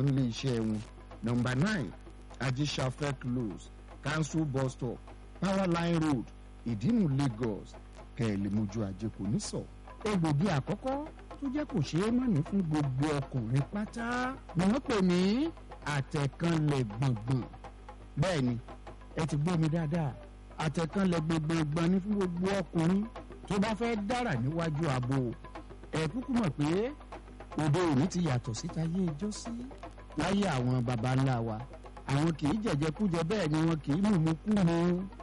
wọn nílé iṣẹ́ wọn nọmba nine ajisafẹ close council bus stop powerline road ìdínú lagos kẹ̀lẹ́mọ́jú ajé kò ní sọ. egbògi àkọ́kọ́ tó jẹ́ kò ṣeé mọ̀ní fún gbogbo ọkùnrin pátá ni wọ́n pè ní àtẹ̀kànlẹ̀ gbọ̀ngbọ̀n bẹ́ẹ̀ ni ẹ ti gbọ́ mi dáadáa àtẹ̀kànlẹ̀ gbọ̀ngbọ̀n ni fún gbogbo ọkùnrin tó bá fẹ́ dára níwájú ààbò ẹ kúkú mọ̀ pé òde òní ti yàtọ̀ síta yé ijó sí láyé àwọn baba ńlá wa àwọn kì í jẹ̀jẹ̀kújẹ bẹ́ẹ̀ ni wọn kì í mùmú kú mu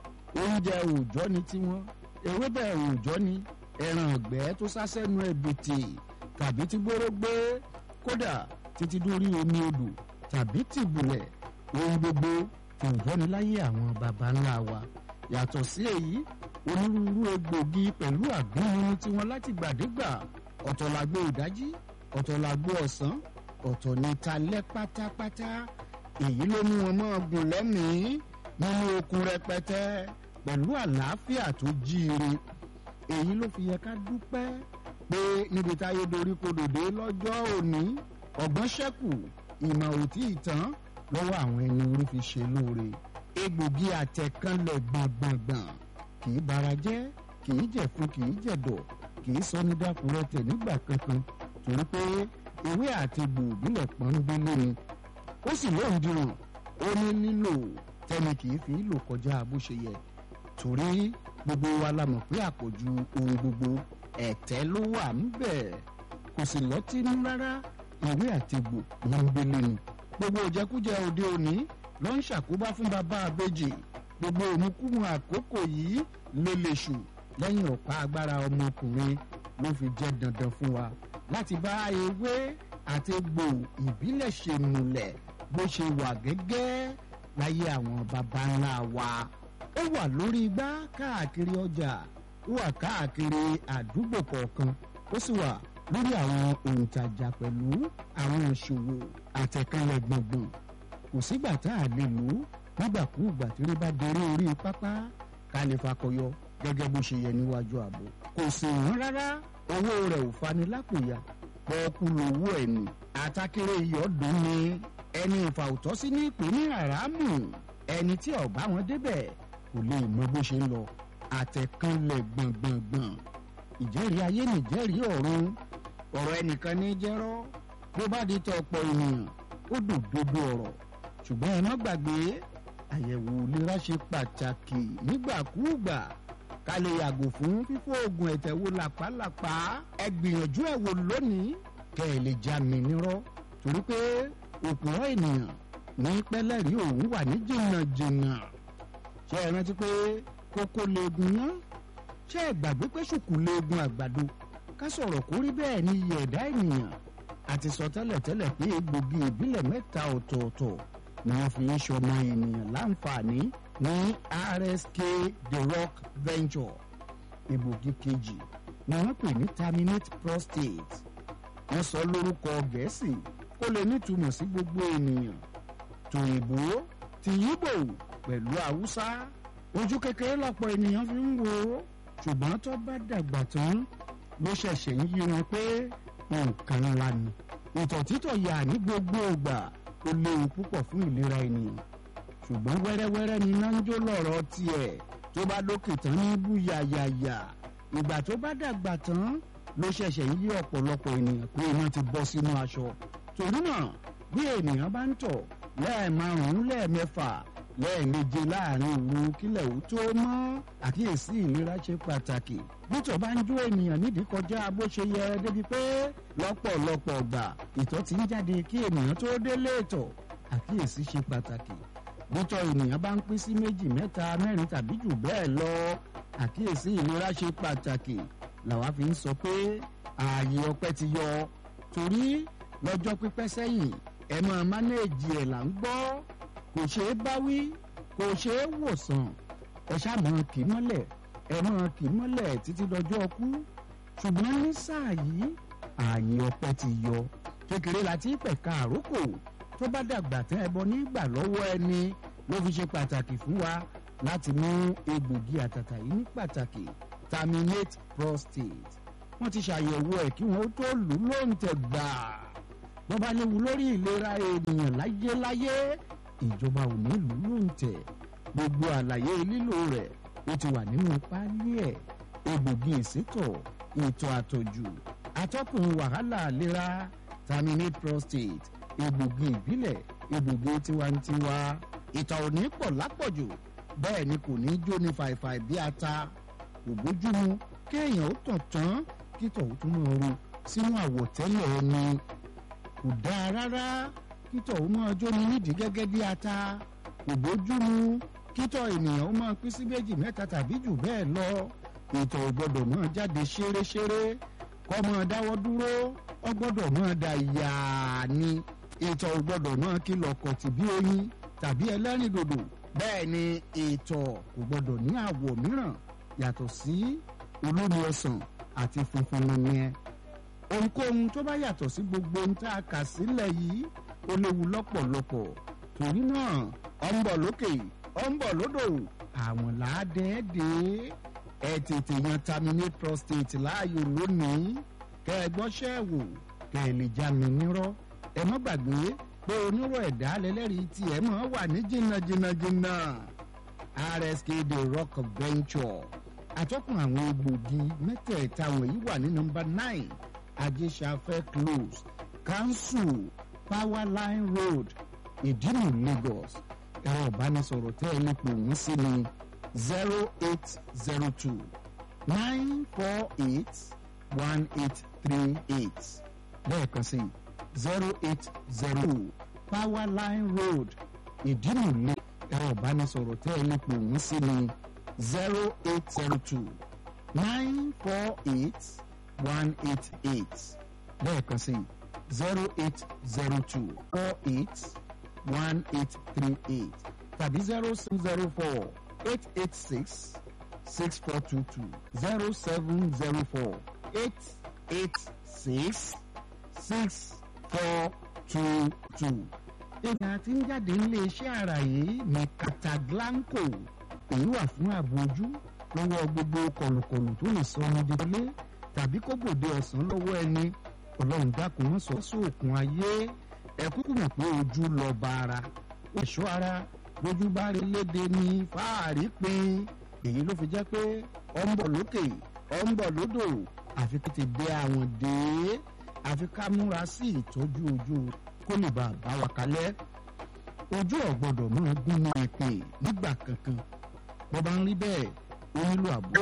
oúnjẹ òòjọ́ ni tiwọn ewébẹ̀ òòjọ́ ni ẹran ọ̀gbẹ́ tó sásẹ́nu ẹ̀bìtì tàbí tí gbóró gbé kódà títí dórí omi odò tàbí tìbùlẹ̀ ohun gbogbo òòjọ́ ni láyé àwọn baba ńlá wa yàtọ̀ sí èyí onírúurú egbògi pẹ̀lú àgbọ̀nrin tiwọn láti gbàdégbà ọ̀tọ̀ làgbo ìdájí ọ̀tọ̀ làgbo ọ̀sán ọ̀tọ̀ ní talẹ́ pátápátá èyí ló mú wọn mọ́ gùn lẹ́mìí nínú okun rẹpẹtẹ pẹ̀lú àlàáfíà tó jíire èyí ló fi yẹ ká dúpẹ́ pé níbi táyé dorí kodòdé lọ́jọ́ òní ọ̀gbọ́n ṣẹ́kù ìmọ̀ òtí ìtàn lọ́wọ́ àwọn ẹni orí fi ṣe lóore egbògi àtẹ̀kánlẹ̀ gbọ̀ngbọ̀ngbọ̀n kì í bara jẹ́ kì í jẹ̀fun kì í jẹ̀dọ̀ kì í sọ ní dákúrẹ́tẹ̀ nígbà kankan torí pé ewé àti gbòòbílẹ̀ pọ́nbélé ni ó sì lóun dìrùn ó ní nílò tẹ́ni kì í fi lò kọjá bó ṣe yẹ torí gbogbo wa la mọ̀ pé àpọ̀jù ohun gbogbo ẹ̀tẹ́ ló wà níbẹ̀ kò sì lọ́tínú rárá ewé àti gbò pọ́nbélé ni gbogbo òjẹkújẹ òde òní ló ń ṣàkóbá fún bàbá àbèjì gbogbo òmùkúmu àkókò yìí ló lè ṣù lẹ́yìn ọ̀pá agbára ọmọkùnrin ló fi jẹ́ dandan fún wa láti bá ewé àti egbò ìbílẹ̀ ṣe múlẹ̀ bó ṣe wà gẹ́gẹ́ láyé àwọn baba ńlá wa. ó wà lórí igbá káàkiri ọjà ó wà káàkiri àdúgbò kọ̀ọ̀kan ó sì wà lórí àwọn òǹtajà pẹ̀lú àwọn ìṣòwò àtẹ̀kánlẹ̀ gbọ̀ngbọ̀n kò sígbà tá a lè lò ó nígbàkúùgbà tí rí bá dorí orí pápá ká lè fakọyọ gẹ́gẹ́ bó ṣe yẹ níwájú ààbò kò sì wọ́n rárá owó rẹ̀ ò fani lápòyà pọ́ọ́kú lówó ẹ̀ nù àtàkèrè ìyọ́dún ni ẹni ìfà òtọ́sí ní ìpè ní àràmù ẹni tí ọ̀bá wọn débẹ̀ kò lè mọ bó ṣe ń lọ àtẹ̀kànlẹ̀ gbọ̀ngbọ̀ngbọ̀n ìjẹ́rìí ayé nìjẹ́rìí ọ̀run ọ̀rọ̀ ẹnìkan ní jẹ́rọ́ bó bá di tọ ọ̀pọ̀ ènìyàn ó dùn dodo ọ̀rọ̀ ṣùgbọ́n ẹ má gbàgbé àyẹ̀wò ìlera ṣe pàtàkì nígbàkúùgbà ká lè yàgò fún fífò oògùn ẹ̀tẹ̀ wo làpálàpá ẹ gbìyànjú ẹ̀ wò lónìí kẹ́ ẹ lè já mi nírọ́ torí pé òpùrọ̀ ènìyàn ní pẹ́lẹ́rì òun wà ní jìnnàjìnnà ṣé ẹ rántí pé kókó leegun ná ṣé ẹ gbàgbé pé ṣùkú leegun àgbàdo ká sọ̀rọ̀ kó rí bẹ́ẹ̀ ní iye ẹ̀dá ènìyàn àti sọ tẹ́lẹ̀tẹ́lẹ̀ pé egbògi ìbílẹ̀ mẹ́ta ọ̀tọ̀ọ̀tọ̀ ni wọ́n fi ń ṣọmọ ènìyàn láǹfààní ní rsk the rock venture egbògi kejì ni wọ́n pè ní terminate prostate wọ́n sọ lórúkọ gẹ̀ẹ́sì kó lè nítumọ̀ sí gbogbo ènìyàn tòyìnbó ti yíbò pẹ̀lú haúsá ojú kékeré lọ́pọ̀ ènìyàn fi ń wo ṣùgbọ́n tó bá dàgbà tán ló ṣẹ̀ṣẹ̀ ń yí wọn pé nǹkan ńlá ni ìtọ̀ títọ̀ yà ní gbogbo ìgbà ó léwu púpọ̀ fún ìlera ènìyàn ṣùgbọ́n wẹ́rẹ́wẹ́rẹ́ ni iná ń jó lọ́rọ̀ tiẹ̀ tó bá lókè tán ní bú yàyàyà ìgbà tó bá dàgbà tán ló ṣẹ̀ṣẹ̀ ń yí ọ̀pọ̀lọpọ̀ ènìyàn pé iná ti bọ́ sínú aṣọ torí náà bí ènìyàn bá ń tọ̀ lẹ́ẹ̀márùn-ún lẹ́ẹ̀mẹ́fà lẹ́ẹ̀meje láàrin òru kílẹ̀ ò tó mọ́ àkíyèsí ìlera ṣe pàtàkì bítọ̀ bá ń jó ènìyàn nídìí kọjá bó ṣe yẹ débi pé lọ́pọ̀lọpọ̀ ọgbà ìtọ̀ ti ń jáde kí ènìyàn tó délé ìtọ̀ àkíyèsí ṣe pàtàkì bítọ̀ ènìyàn bá ń pín sí méjì mẹ́ta mẹ́rin tàbí jù bẹ́ẹ̀ lọ àkíyèsí ìlera ṣe pàtàkì làwa fi ń sọ pé ààyè ọpẹ́ ti yọ torí lọ́jọ́ pípẹ́ sẹ́yìn ẹ máa mánéèjì ẹ̀ là ń gbọ́ kò ṣeé báwí kò ṣeé wòsàn ẹ ṣàmọ kì í mọ́lẹ̀ ẹ máa kì í mọ́lẹ̀ títí dọjọ́ ọkú ṣùgbọ́n ní sáà yìí ààyè ọpẹ́ ti yọ kékeré la ti pẹ̀ka àrókò tó bá dàgbà tán ẹbọ nígbà lọ́wọ́ ẹni ló fi ṣe pàtàkì fún wa láti mú egbògi àtàtà yìí ní pàtàkì terminate prostate wọ́n ti ṣàyẹ̀wò ẹ̀ kí wọ́n tó lù ú lóǹtẹ̀ gbà bọ́ba léwu lórí ìlera ènìyàn láyéláyé ìjọba ò ní lù ú lóǹtẹ̀ gbogbo àlàyé lílò rẹ̀ ó ti wà nínú páálí ẹ̀ egbògi ìsétọ̀ ìtọ̀ àtọ̀jù atọ́kùn wàhálà ìlera terminate prostate egbògi ìbílẹ̀ egbògi tiwantiwa ìtọ̀ ò ní pọ̀ lápọ̀jù bẹ́ẹ̀ ni kò ní jó ní fàìfàì bí ata kò bójúmu kéèyàn ó tàn tán kítọ̀ ó tún máa ru sínú àwọ̀tẹ́lẹ̀ ẹni kò dáa rárá kítọ̀ ó máa jóni nídìí gẹ́gẹ́ bí ata kò bójúmu kítọ̀ ènìyàn ó máa pín sí méjì mẹ́ta tàbí jù bẹ́ẹ̀ lọ ìtọ̀ ò gbọ́dọ̀ máa jáde ṣéréṣéré kọ́ máa dáwọ́ dúró ó gbọ́dọ̀ máa da yàá ni ìtọ̀ ò gbọ́dọ̀ máa kìlọ̀ kọ̀tì bí oyin tàbí ẹlẹ́rìndòdò bẹ́ẹ̀ ni ìtọ̀ kò gbọ́dọ̀ ní àwọ̀ mìíràn yàtọ̀ sí olómi ọsàn àti funfun nìyẹn ohunkóhun tó bá yàtọ̀ sí gbogbo ohun tá a kà sílẹ̀ yìí ó léwu lọ́pọ̀lọpọ̀ torí náà ọ̀ ń bọ̀ lókè ọ̀ ń bọ̀ lódò àwọn làádẹ́ẹ́dẹ́ ẹ tètè yan terminate prostate láàyò lónìí kẹ ẹ gbọ́ṣẹ́ wò kẹ ẹ lè já mi nírọ́ ẹ má gbàgbé pé onírò ẹ̀dá lẹ́lẹ́rìí tí ẹ máa wà ní jìnnàjìnnàjìnnà rsk the rock venture àtọ́kùn àwọn egbògi mẹ́tẹ̀ẹ̀ta wọ̀nyí wà ní nọmba nine ajésàfẹ́ close council powerline road ìdínú lagos ẹ̀rọ ìbánisọ̀rọ̀ tẹ́ ẹ lè pè wọ́n sí ni zero eight zero two nine four eight one eight three eight lẹ́ẹ̀kan sí zero eight zero two powerline road ìdínú lagos ẹ̀rọ ìbánisọ̀rọ̀ tẹ́ ẹ lè pè wọ́n sí ni zero eight zero two nine four eight one eight eight lẹ́ẹ̀kan sí zero eight zero two four eight one eight three eight tàbí zero seven zero four eight eight six six four two two zero seven zero four eight eight six six four two two. ìgbà tí ń jáde nílé iṣẹ́ àrà yìí ní Cataglanco èyí wà fún ààbò ojú lọ́wọ́ gbogbo kọ̀lùkọ̀lù tó lè sọ ọmọdé wọlé tàbí kó gbòde ọ̀sán lọ́wọ́ ẹni ọlọ́run dákun mọ́ sọ sóòkun ayé ẹ kúkú mọ̀ pé ojú lọ bá ara ẹ̀ṣọ́ ara lójú bá rí léde ní fáàrí pin èyí ló fi jẹ́ pé ọ ń bọ̀ lókè ọ ń bọ̀ lódò àfi kí ti dé àwọn dé àfi ká múra sí ìtọ́jú ojú kó lè bá a bá wa kalẹ̀ ojú ọ̀gbọ́dọ̀ máa gún ní èpè nígbà kankan bó bá ń rí bẹ́ẹ̀ ó nílò àbó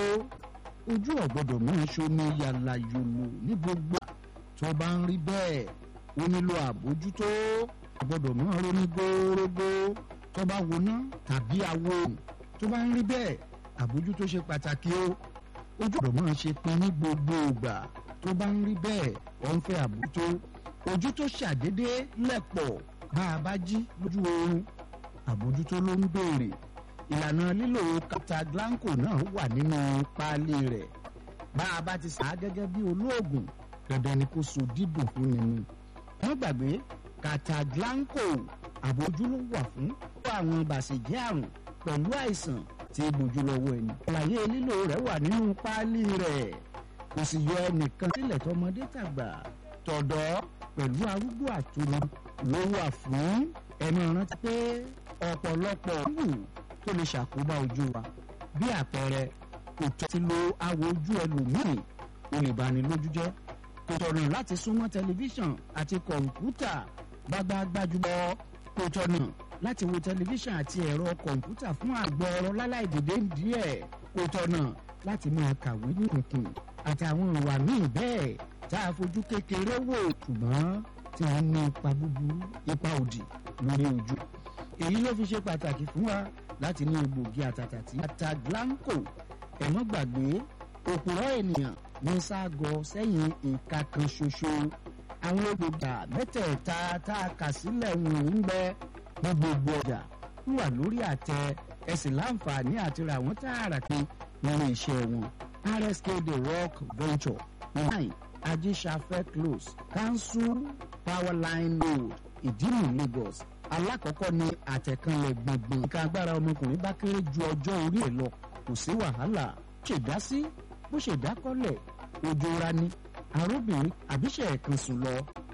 ojú ọ̀gbọ́dọ̀ máa ṣomi yàlà yòlò ní gbogbo tó bá ń rí bẹ́ẹ̀ ó nílò àbójútó ọ̀gbọ́dọ̀ máa ronú górógó tó bá woná tàbí awo tó bá ń rí bẹ́ẹ̀ àbójútó ṣe pàtàkì o ojú ọ̀gbọ́dọ̀ máa ṣe pin ní gbogbo ìgbà tó bá ń rí bẹ́ẹ̀ ó ń fẹ́ àbójútó ojú tó ṣàdédé lẹ̀pọ̀ bá a bá jí lójú oorun àbójútó ló ń béèrè ìlànà lílo Cataglanco náà wà nínú páálí rẹ̀ bá a bá ti sà á gẹ́gẹ́ bí olóògùn dandan ni kó so dídùn fún ni ni. wọ́n gbàgbé Cataglanco àbójú ló wà fún fún àwọn bàṣẹ̀jẹ́ àrùn pẹ̀lú àìsàn tí gbójú lọ́wọ́ ẹni. àlàyé lílo rẹ̀ wà nínú páálí rẹ̀ kò sì yọ ẹnìkan sílẹ̀ tọmọdé tàgbà tọ̀dọ́ pẹ̀lú arúgbó àtúnú ló wà fún ẹni rántí pé ọ̀pọ̀lọpọ̀ wù tó lè ṣàkóbá ojú wa bí àpẹẹrẹ kò tọ́ ti lo awò ojú ẹlòmíì ó lè bani lójú jẹ́ kò tọ̀nà láti súnmọ́ tẹlifíṣàn àti kọ̀ǹpútà gbágbá gbájúmọ́ kò tọ̀nà láti wo tẹlifíṣàn àti ẹ̀rọ kọ̀ǹpútà fún àgbọ̀ ọ̀rọ̀ láláì dìde díẹ̀ kò tọ̀nà láti máa kàwé ní kùnkùn àtàwọn ìwà míì bẹ́ẹ̀ tá a fojú kékeré wò ṣùgbọ́n tí wọ́n ní ipa búburú ipa òdì lórí ojú èyí ló fi ṣe pàtàkì fún wa láti ní egbògi àtàtà tí Cataglanco ẹ̀mọ́ gbàgbé òpùrọ̀ ènìyàn ní ságọ sẹ́yìn ìka kan ṣoṣo àwọn egbògi mẹ́tẹ̀ẹ̀ta tá a kà sílẹ̀ wọ̀nyí ń bẹ ní gbogbo ọjà wà lórí àtẹ ẹ sì láǹfààní àti ra àwọn tààrà pé nínú iṣẹ́ wọn RSK The Rock Venture nine ajisafẹ close council powerline road ìdínú Lagos alákọ̀ọ́kọ́ ni àtẹ̀kànlẹ̀ gbọ̀ngbọ̀n nǹkan agbára ọmọkùnrin bá kéré ju ọjọ́ orí ẹ̀ lọ kò sí wàhálà ṣèdásí bó ṣèdákọ́lẹ̀ ojú ra ni arúbìnrin àbíṣe ẹ̀kan sùn lọ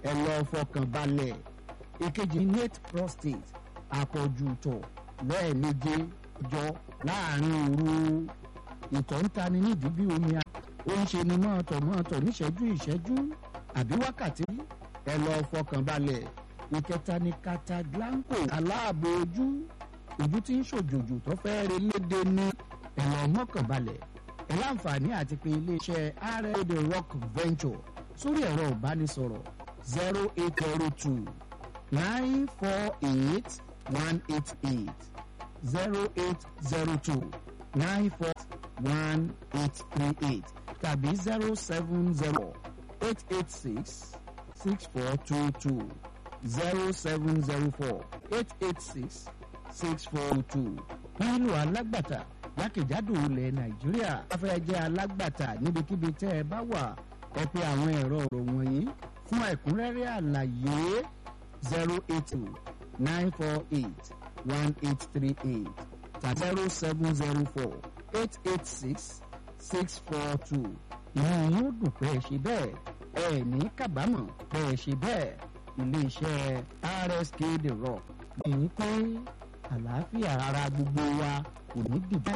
ẹ lọ fọkàn balẹ̀ ìkejì ní late prostate àpọ̀jù tọ̀ lẹ́ẹ̀méje jọ láàrin òru ìtọ̀ ń tani nídìí bí omi a ó ń ṣe ni mọ́ọ̀tọ̀ mọ́ọ̀tọ̀ níṣẹ́jú ìṣẹ́jú àbí wákàtí ẹ lọ fọkàn balẹ̀ ìkẹta ní cataglanco aláàbò ojú ojú tí ń ṣòjòjò tó fẹ́ re léde ní ẹ lọ mọ́kàn balẹ̀ ẹ láǹfààní àti pé iléeṣẹ́ rl the rock venture sórí ẹ̀rọ ìbánisọ̀rọ̀ zero eight zero two nine four eight one eight eight zero eight zero two nine four one eight three eight tàbí zero seven zero eight eight six six four two two zero seven zero four eight eight six six four two. wọ́n nílò alágbàtà jákèjádò ilẹ̀ nàìjíríà. wọ́n fẹ́ jẹ́ alágbàtà níbikíbi tẹ́ ẹ bá wà ẹ pé àwọn ẹ̀rọ ọ̀rọ̀ wọ̀nyí fún ẹ̀kúnrẹ́rẹ́ àlàyé zero eight two nine four eight one eight three eight tàbí zero seven zero four eight eight six six four two. ìyẹn yóò dùn pé ẹ ṣe bẹ́ẹ̀ ẹ ní kábàámọ̀ pé ẹ ṣe bẹ́ẹ̀ iléeṣẹ́ rsk the rock èyí pé àlàáfíà ara gbogbo wa kò ní dìbò.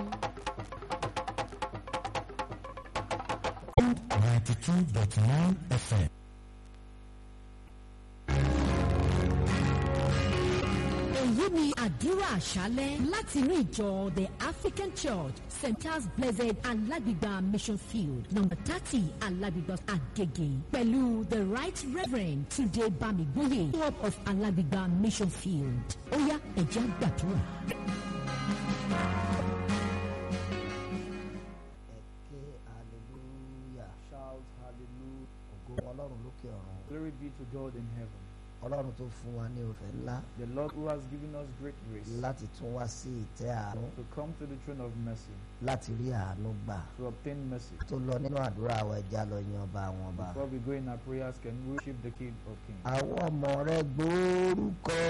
ninety two dot nine fm. èyí ni àdúrà àṣálẹ́ láti inú ìjọ the african church st charles blessed alágbègbà mission field number thirty alágbègbà agege pẹ̀lú the right reverend tunde bamigboye club of alágbègbà mission field ó yá ẹ̀jẹ̀ àgbàdúrà. ẹ̀kẹ́ hallelujah Shout hallelujah. ògo ọlọ́run lókè ọ̀run Glory be to God in heaven. ọlọ́run tó fún wa ní òfẹ́ ńlá The Lord who has given us great grace láti tún wá sí ìtẹ́ àánú to come to the throne of mercy, láti rí àánú gbà to obtain mercy. tó lọ nínú àdúrà wa ẹja lọ yan ọba àwọn ọba Before we go in our prayers, can we worship the King of Kings? àwọn ọmọ rẹ gbórúkọ